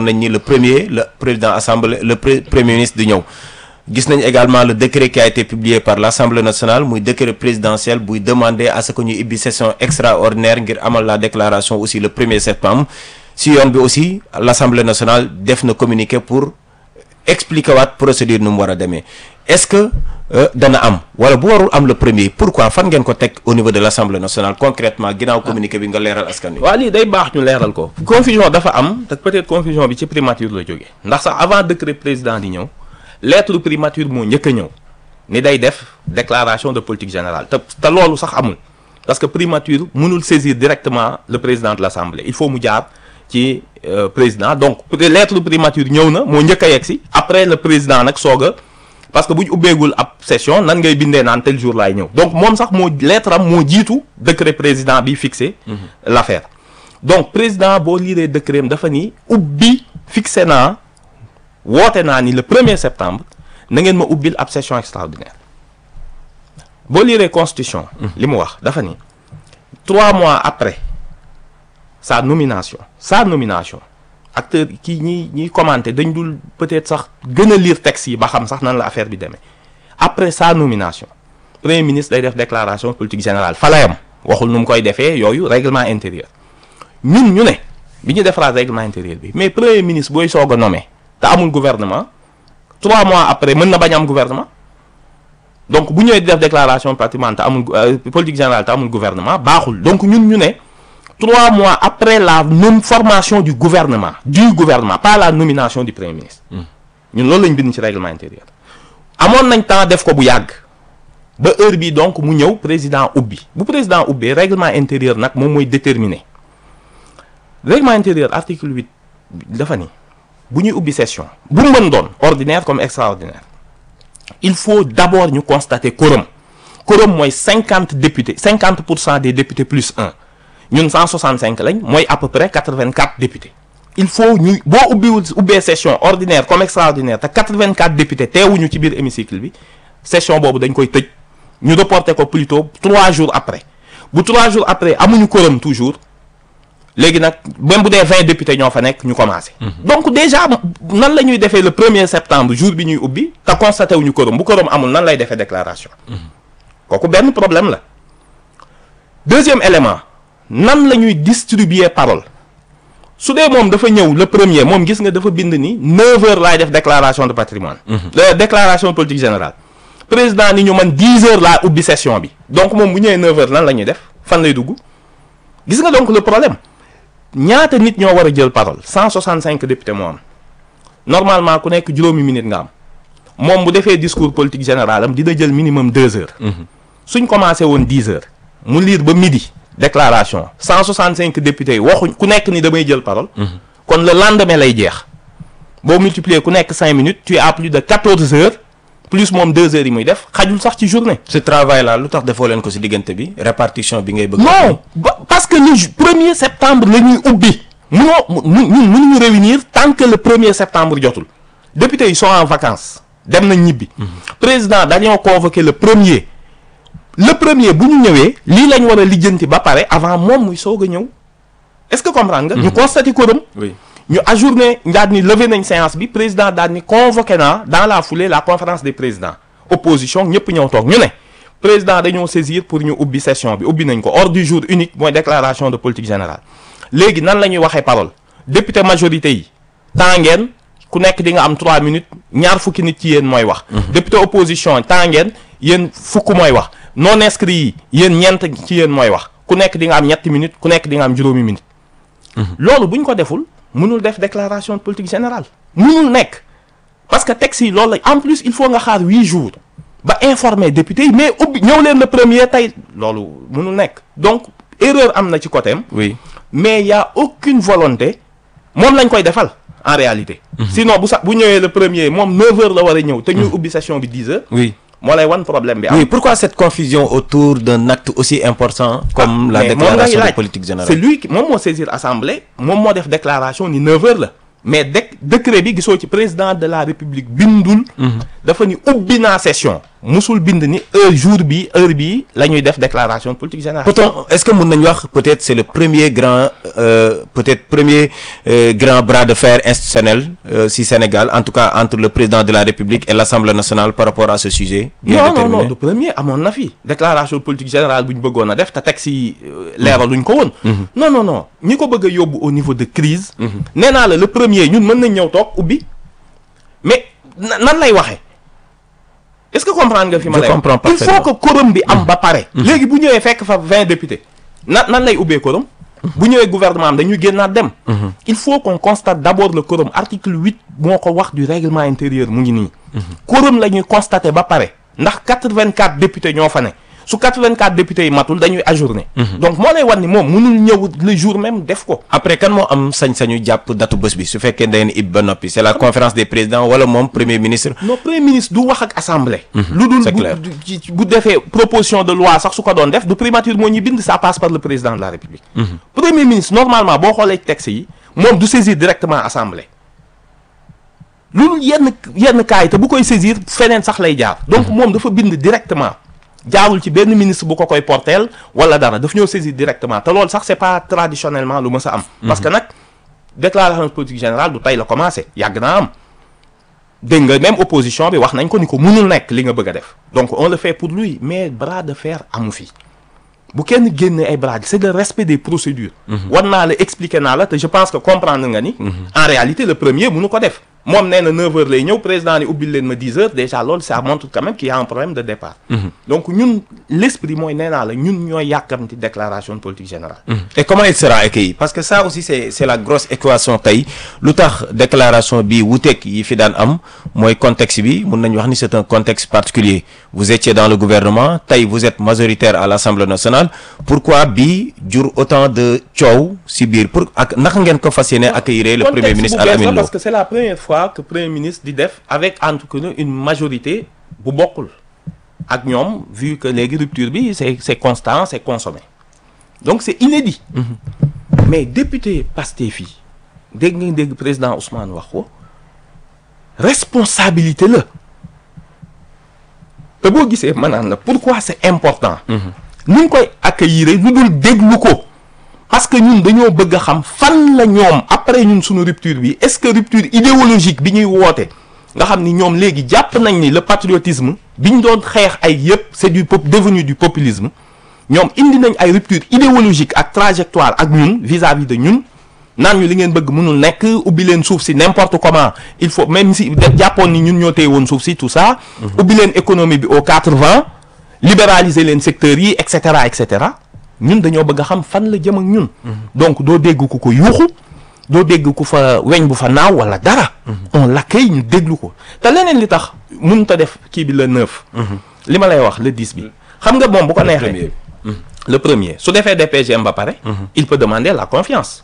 nañ ni le premier le président assemblée le premier ministre di ñëw gis nañ également le décret qui a été publié par l'Assemblée nationale muy décret présidentiel buy demander à ce que ñu ibbi session extraordinaire ngir amal la déclaration aussi le premier septembre si yoon bi aussi l'Assemblée nationale def na communiqué pour expliquer waat procédure nu mu war a demee est-ce que dana am wala bu warul am le premier pourquoi fan ngeen ko teg au niveau de l'Assemblée nationale concrètement ginnaaw communiqué bi nga leeral askan wi. waaw lii day baax ñu leeral ko. confusion dafa am te peut-être confusion bi ci primature la jógee ndax sax avant décret président di ñëw lettre primature moo njëkk a ñëw ni day def déclaration de politique générale te te loolu sax amul parce que primature mënul saisir directement le président de l'Assemblée il faut mu jaar. ci président donc lettre primature ñëw na moo njëkk a yegg si après le président nag soog a parce que bu ñu ubbeegul ab session nan ngay bindee naan tel jour laay ñëw donc moom sax moo lettre am moo jiitu décret président bi fixé l'affaire donc président boo liiree décret am dafa ni ubbi fixé naa woote naa ni le premier septembre na ngeen ma ubbil ab session extraordinaire boo liiree constitution li mu wax dafa ni trois mois après sa nomination sa nomination acteur kii ñi ñiy commenter dañ dul peut-être sax gën a lire texte yi ba xam sax nan la affaire bi demee après sa nomination premier ministre day def déclaration politique générale fa la yam waxul nu mu koy defee yooyu règlement intérieur ñun ñu ne bi ñu defaraat règlement intérieur bi mais premier ministre booy soog a nommé te amul gouvernement trois mois après mën na bañ am gouvernement donc bu ñëwee di def déclaration patrimoine te amul politique générale te amul gouvernement baaxul donc ñun ñu ne trois mois après la non formation du gouvernement du gouvernement pas la nomination du premier ministre ñun loolu lañ bind ci règlement intérieur amoon nañ temps def ko bu yàgg ba heure bi donc mu ñëw président ubbi bu président ubbee règlement intérieur nag moom mooy déterminer règlement intérieur article huit dafa ni bu ñuy ubbi session bu mu mën doon ordinaire comme extraordinaire il faut d'abord ñu constater quorum quorum mooy cinquante députés cinquante pour cent des députés plus un ñun 165 lañ mooy à peu près 84 députés il faut ñu boo ubbiwul ubbee session ordinaire comme extraordinaire te 84 députés teewuñu ci biir hémicycle bi session boobu dañ koy tëj ñu reporter ko plutôt trois jours après bu trois jours après amuñu quorum toujours léegi nag même bu dee 20 députés ñoo fa nekk ñu commencé. donc déjà nan la ñuy defee le premier septembre jour bi ñuy ubbi te constaté wuñu quorum bu quorum amul nan lay defee déclaration. kooku benn problème la deuxième élément. nan la ñuy distribuer parole su dee moom dafa ñëw le premier moom gis nga dafa bind ni 9 heures laay def déclaration de patrimoine la déclaration politique générale président ni ñu man 10 heures laa ubbi session bi donc moom bu ñëwee 9 heures nan la ñuy def fan lay dugg gis nga donc le problème ñaata nit ñoo war a jël parole 165 députés moo am normalement ku nekk juróomi minute nga am moom bu defee discours politique général am dina jël minimum 2 heures suñ commencé woon 10 heures mu lire ba midi déclaration 165 députés yi waxuñ ku nekk ni damay jël parole. kon le lendemain lay jeex. boo multiplier ku nekk 5 minutes tu as plus de 14 heures plus moom 2 heures yi muy def xajul sax ci journée. ce travail là lu tax defoo leen ko ci diggante bi répartition bi ngay bëgg. non parce que le premier septembre la ñuy ubbi. munoo mu ñun mënuñu réunir tant que le premier septembre jotul. députés yi sont en vacances dem nañ ñibbi. président dañoo convoqué le premier. le premier bu ñu ñëwee lii lañ war a lijjanti ba pare avant moom muy soog a ñëw est-ce que comprendre nga. ñu constaté quorum. oui ñu ajourné daal ni levé nañ séance bi président daal ni convoqué naa dans la foulée la conférence des présidents opposition ñëpp ñëw toog ñu ne président dañoo saisir pour ñu ubbi session bi ubbi nañ ko ordre du jour unique mooy déclaration de politique générale léegi nan la ñuy waxee parole député majorité yi temps ngeen ku nekk di nga am 3 minutes ñaar fukki nit ci yéen mooy wax. député opposition temps ngeen yéen fukk mooy wax. non inscrits yi yéen ñeent ci yéen mooy wax ku nekk di nga am ñetti minutes ku nekk di nga am juróomi minutes. loolu bu ñu ko deful mënul def déclaration de politique générale. mënul nekk parce que texte yi loolu la en plus il faut nga xaar huit jours ba informer député yi mais ubbi ñëw leen le premier tey loolu mënul nekk donc erreur am na ci côté am. oui mais y a aucune volonté moom lañ koy defal en réalité. sinon bu sax bu ñëwee le premier moom 9 heures la war a ñëw. te ñuy ubbi session bi 10 heures. oui. moo lay wan problème bi am. oui pourquoi cette confusion autour d'un acte aussi important comme la mais moom déclaration ngay de laaj. politique générale c'est lui qui moom moo saisir assemblée moom moo def déclaration ni 9 heures la mais dé décret bi gisoo ci président de la république bindul. dafa ni ubbi naa session musul bind ni heure jour bi heure bi la ñuy def déclaration de politique générale. peut-on est-ce que mën nañu wax peut-être c'est le premier grand euh, peut-être premier euh, grand bras de fer institutionnel euh, si Sénégal en tout cas entre le président de la République et l'Assemblée nationale par rapport à ce sujet. bien non non déterminé. non du premier amoon na fi déclaration de politique générale bu ñu bëggoon a def te teg si leeraluñ ko woon. non non non ñi ko bëgg a yóbbu au niveau de crise nee naa la le premier ñun mën nañ ñëw toog ubbi mais na- nan lay waxee est-ce que comprendre nga fi ma Je lay wax comprends il faut parfaitement. que quorum bi am ba pare. léegi bu ñëwee fekk fa vingt députés nan nan lay ubbee quorum bu ñëwee gouvernement am dañuy génnaat dem. il faut qu'on constate d'abord le quorum article huit moo ko wax du règlement intérieur mu ngi nii. quorum la ñuy constater ba pare ndax quatre-vingt-quatre députés ñoo fa ne su quatre-vingt-quatre députés yi matul dañuy ajourner. donc moo lay wan ni moom mënul ñëw le jour même def ko. après kan moo am sañ-sañu jàpp datu bés bi su fekkee dañu ib ba noppi c'est la conférence des présidents wala moom premier ministre. non premier ministre du wax ak assemblée. lu dul c'est bu clair. du- ci- bu defee proposition de loi sax su ko doon def du primature moo ñu bind ça passe par le président de la république. premier ministre normalement boo xoolee texte yi moom du saisir directement assemblée. lu dul yenn yenn cas yi te bu koy saisir feneen sax lay jaar. donc moom dafa bind directement. jaarul ci benn ministre bu ko koy porteel wala dara daf ñëw saisir directement te loolu sax c'est pas traditionnellement lu mës a am. parce que nag déclaration de politique générale du tey la commencé yàgg naa am. dégg nga même opposition bi wax nañ ko ni ko mënul nekk li nga bëgg a def donc on le fait pour lui mais bras de fer amu fi bu kenn génne ay bras c'est le respect des procédures war naa la expliquer naa la te je pense que comprendre nga ni en réalité le premier mënu ko def moom nee na 9 heures lay ñëw président ni ubbil leen ma 10 heures déjà loolu ça montre quand même qu'il y a un problème de départ donc ñun l'esprit mooy nee naa la ñun ñooy yàkkamti déclaration de politique générale et comment il sera accueilli parce que ça aussi c'est c'est la grosse équation tey lu tax déclaration bi wuuteeg yi fi daan am mooy contexte bi mun nañu wax ni c'est un contexte particulier vous étiez dans le gouvernement tey vous êtes majoritaire à l'Assemblée nationale pourquoi bi jur autant de coow si biir pour ak naka ngeen ko fas yéene accueillir le premier Contexte ministre bu bees la Al Amine Lo parce que c'est la première fois que premier ministre di def avec en tout cas une majorité bu bokkul ak ñoom vu que léegi rupture bi c'est c'est constant c'est consommé donc c'est inédit mais député Pastef yi dégg nga dégg président Ousmane wax ko responsabilité la te boo gisee ma naan la pourquoi c'est important ni ñu koy accueillir lu dul déglu ko parce que ñun dañoo bëgg a xam fan la ñoom après ñun suñu rupture bi est-ce que rupture idéologique bi ñuy woote nga xam ni ñoom léegi jàpp nañ ni le patriotisme bi ñu doon xeex ay yépp c'est du pop devenu du populisme ñoom indi nañ ay rupture idéologique ak trajectoire ak ñun vis-à-vis de ñun naan ñu li ngeen bëgg mënul nekk ubbi leen suuf si n'importe comment il faut même si de- jàppoon ni ñun ñoo téye woon suuf si tout ça ubbi leen économie bi aux quatre vents libéraliser leen secteurs yi et cetera et cetera ñun dañoo bëgg a xam fan la jëm ak ñun donc doo dégg ku ko yuuxu doo dégg ku fa weñ bu fa naaw wala dara on l'accueille ñu déglu ko te leneen li tax mun ta def kii bi le neuf li ma lay wax le dix bi xam nga moom bu ko neexee premier le premier su defee DPGM ba pare il peut demander la confiance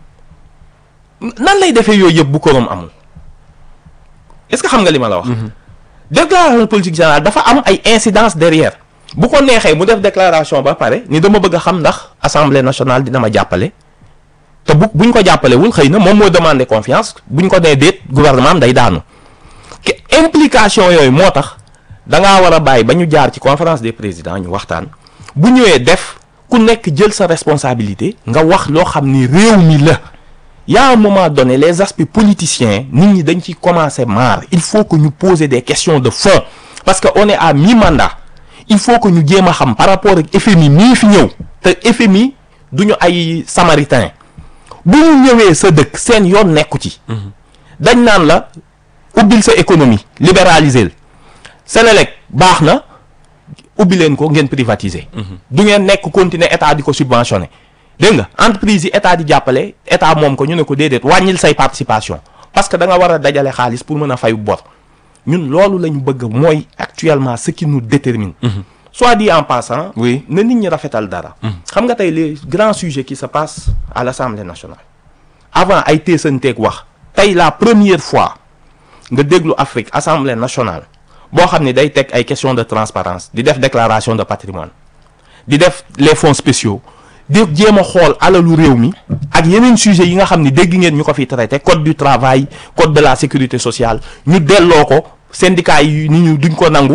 nan lay defee yooyu yëpp bu korom amul est-ce que xam nga li ma la wax déclaration de politique générale dafa am ay incidences derrière bu ko neexee mu def déclaration ba pare ni dama bëgg a xam ndax assemblée nationale dina ma jàppale te bu buñ ko jàppalewul xëy na moom moo demander confiance buñ ko nee déet gouvernement am day daanu ke implication yooyu moo tax da ngaa war a bàyyi ba ñu jaar ci conférence des présidents ñu waxtaan bu ñëwee def ku nekk jël sa responsabilité nga wax loo xam ni réew mi la y a un moment donné les aspects politiciens nit ñi dañ ci commencer marre il faut que ñu poser des questions de fond parce que on est à mi-mandat il faut que ñu jéem a xam par rapport ak FMI mii fi ñëw te FMI duñu ay samaritain bu ñu ñëwee sa dëkk seen yoon nekku ci dañ naan la ubbil sa économie libéraliser Sénélec baax na ubbi leen ko ngeen privatiser du ngeen nekk continuer état di ko subventionner dégg nga entreprise yi état di jàppale état moom ko ñu ne ko déedéet wàññil say participation parce que da nga war a dajale xaalis pour mën a fayu bor ñun loolu la ñu bëgg mooy actuellement ce qui nous détermine soit dit en passant Oui. na nit ñi rafetal dara xam nga tey les grands sujets qui se passent à l'Assemblée nationale avant ay teesanteeg wax tey la première fois nga déglu Afrique Assemblée nationale boo xam ne day teg ay questions de transparence di def déclaration de patrimoine di def les fonds spéciaux di jéem a xool alalu réew mi ak yeneen sujets yi nga xam ne dégg ngeen ñu ko fi traité code du travail code de la sécurité sociale ñu delloo ko syndicats yi ni ñu duñ ko nangu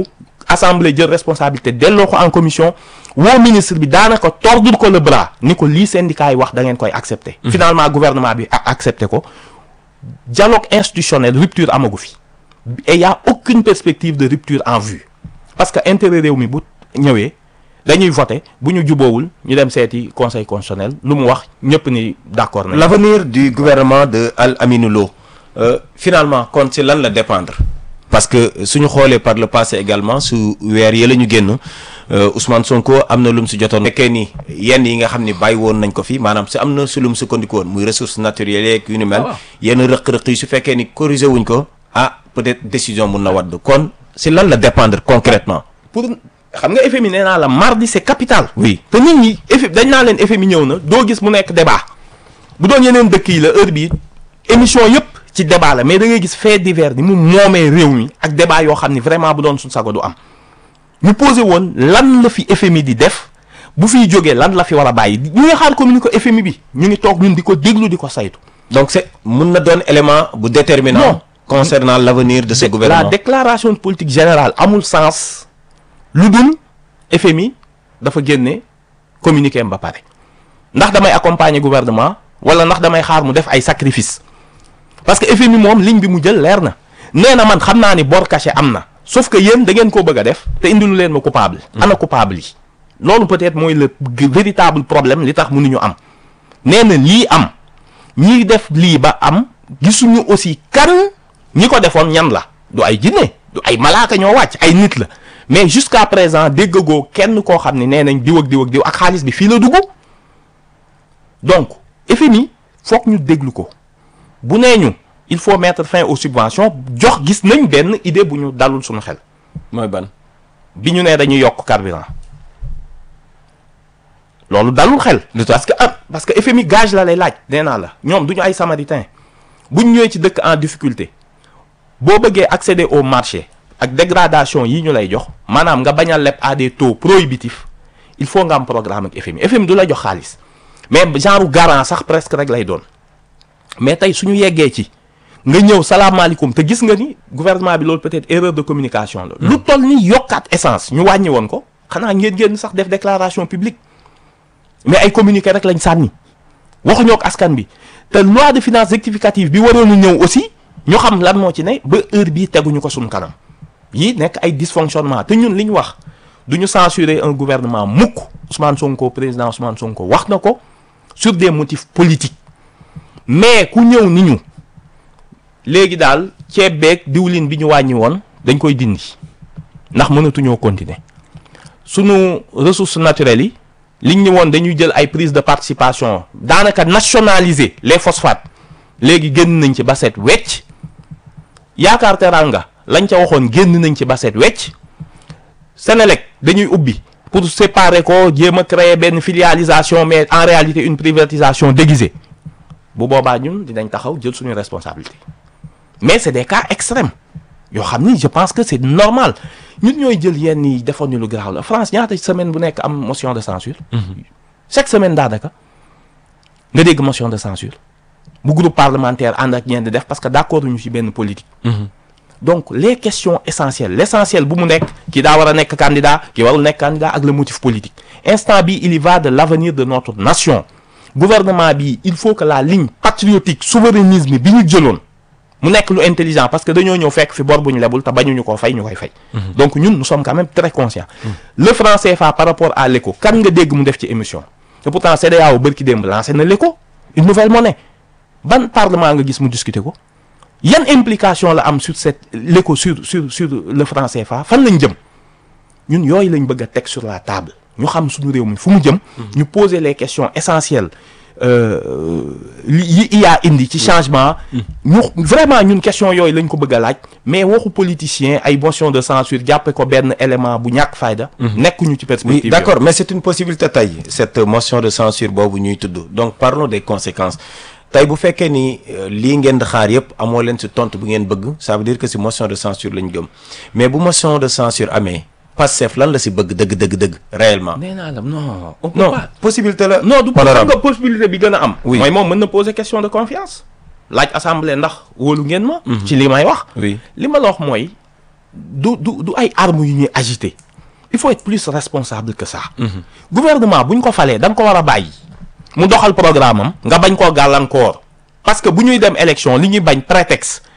assemblée jël responsabilité delloo ko en commission woo ministre bi daanaka tordul ko le bras ni ko lii syndicat yi wax da ngeen koy accepter. finalement gouvernement bi a accepté ko dialogue institutionnel rupture amagu fi et y a aucune perspective de rupture en vue parce que intérêt réew mi bu ñëwee dañuy voter bu ñu juboowul ñu dem seeti conseil constitutionnel lu mu wax ñëpp ni d'accord nañ l'avenir du gouvernement de Al Aminou Lo euh, finalement kon ci lan la dépendre parce que suñu xoolee par le passé également su weer yi la ñu génn Ousmane Sonko am na lu mu si jotoon fekkee ni yenn yi nga xam ni bàyyi woon nañ ko fi maanaam si am na su lu mu sukkandiku woon muy ressources naturelles yeeg yu ni mel yenn rëq-rëq yi su fekkee ni corrigé wuñ ko ah peut-être décision mun na wadd kon si lan la dépendre concrètement pour xam nga FMI nee naa la mardi c'est capital oui te nit ñi FMI dañ naa leen FMI ñëw na doo gis mu nekk débat bu doon yeneen dëkk yi la heure bii émission yëpp ci débat la mais da ngay gis fait divers ni mu moomee réew mi ak débat yoo xam ni vraiment bu doon suñ sago du am ñu posé woon lan la fi FMI di def bu fiy jógee lan la fi war a bàyyi ñu ngi xaar communiqué FMI bi ñu ngi toog ñun di ko déglu di ko saytu. donc c'est mun na doon élément bu déterminant Non. concernant l'avenir de ce la gouvernement déclaration de politique générale amul sens lu dul FMI dafa génne communiqué am ba pare ndax damay accompagner gouvernement wala ndax damay xaar mu def ay sacrifice parce que FMI moom ligne bi mu jël leer na nee na man xam naa ni bor caché am na sauf que yéen da ngeen koo bëgg a def te indilu leen ma coupable ana coupable yi loolu peut-être mooy le g- véritable problème li tax mënuñu am nee na lii am ñi def lii ba am gisuñu aussi kan ñi ko defoon ñan la du ay jinne du ay malaaka ñoo wàcc ay nit la mais jusqu'à présent déggagoo kenn koo xam ne nee nañ diw ak diw ak diw ak xaalis bi fii la dugg donc FMI foog ñu déglu ko bu nee ñu il faut mettre fin aux subventions jox gis nañ benn idée bu ñu dalul suñu xel mooy ban bi ñu nee dañuy yokk carburant loolu dalul xel. lu tax parce que ah parce que FMI gage la lay laaj. nee naa la ñoom du ñu ay samaritain bu ñu ñëwee ci dëkk en difficulté boo bëggee accéder au marché ak dégradation yi ñu lay jox maanaam nga bañ a leb à des taux prohibitifs il faut nga am programme ak FMI FMI du la jox xaalis mais genre garant sax presque rek lay doon mais tey suñu yeggee ci nga ñëw salaamaaleykum te gis nga ni gouvernement bi loolu peut-être erreur de communication la. lu toll ni yokkaat essence ñu wàññi woon ko xanaa ngeen génn sax def déclaration publique. mais ay communiqué rek lañ sànni waxuñoo ak askan bi te loi de finances rectificative bi waroon a ñëw aussi ñu xam lan moo ci ne ba heure bii teguñu ko suñu kanam yi nekk ay dysfonctionnement te ñun li ñu wax du ñu censurer un gouvernement mukk Ousmane Sonko président Ousmane Sonko wax na ko sur des motifs politiques mais ku ñëw ni ñu léegi daal ceeb beeg diwlin bi ñu wàññi woon dañ koy dindi ndax mënatuñoo continuer sunu ressources naturelles yi. liñ ñu woon dañuy jël ay prise de participation daanaka nationaliser les phosphates léegi génn nañ ci ba set wecc yaakaar teranga lañ ca waxoon génn nañ ci ba set wecc Sénélec dañuy ubbi pour séparer ko jéem a créer benn filialisation mais en réalité une privatisation déguisée bu boobaa ñun dinañ taxaw jël suñu responsabilité mais c'est des cas extrêmes yoo xam ni je pense que c'est normal ñun ñooy jël yenn yi defoon ni lu garaaw la France ñaata semaine bu nekk am motion de censure chaque semaine daanaka nga dégg motion de censure bu groupe parlementaire ànd ak ñeen di def parce que d'accord ñu ci benn politique donc les questions essentielles l'essentiel bu mu nekk ki daa war a nekk candidat ki warul nekk candidat ak le motif politique instant bi il y va de l'avenir de notre nation gouvernement bi il faut que la ligne patriotique souverainisme bi ñu jëloon mu nekk lu intelligent parce que dañoo ñëw fekk fi bor bu ñu lebul te bañuñu koo fay ñu koy fay. donc ñun nous sommes quand même très conscients. le franc CFA par rapport à l'éco kan nga dégg mu def ci émission. te pourtant CEDEAO bërki démb lancé na l'éco une nouvelle monnaie ban parlement nga gis mu discuter ko yan implication la am sur cette l'éco sur sur sur le franc CFA fan lañ jëm ñun yooyu lañ bëgg a teg sur la table ñu xam suñu réew mi fu mu jëm. ñu poser les questions essentielles. li yi IA indi ci changement ñu vraiment ñun question yooyu lañ ko bëgg a laaj mais waxu politicien ay motion de censure jàppe ko benn élément bu ñàkk fayda nekkuñu ci perspective oui d'accord mais c'est une possibilité tey cette motion de censure boobu ñuy tudd donc parlons des conséquences tey bu fekkee ni lii ngeen di xaar yépp amoo leen ci tontu bu ngeen bëgg ça veut dire que ci motion de censure lañ gëm mais bu motion de censure amee Pastef lan la ci bëgg dëgg dëgg dëgg réellement nee naa la non on peut non pas possibilité la non du xam honorable nga possibilité bi gën a am Oui. mooy moom mën na poser question de confiance laaj assemblée ndax wóolu ngeen ma ci li may wax oui li ma la wax mooy du du du ay armes yu ñuy agiter il faut être plus responsable que ça. gouvernement bu ñu ko falee da nga ko war a bàyyi. mu doxal programme am nga bañ koo gàllankoor parce que bu ñuy dem élection li ñuy bañ prétexte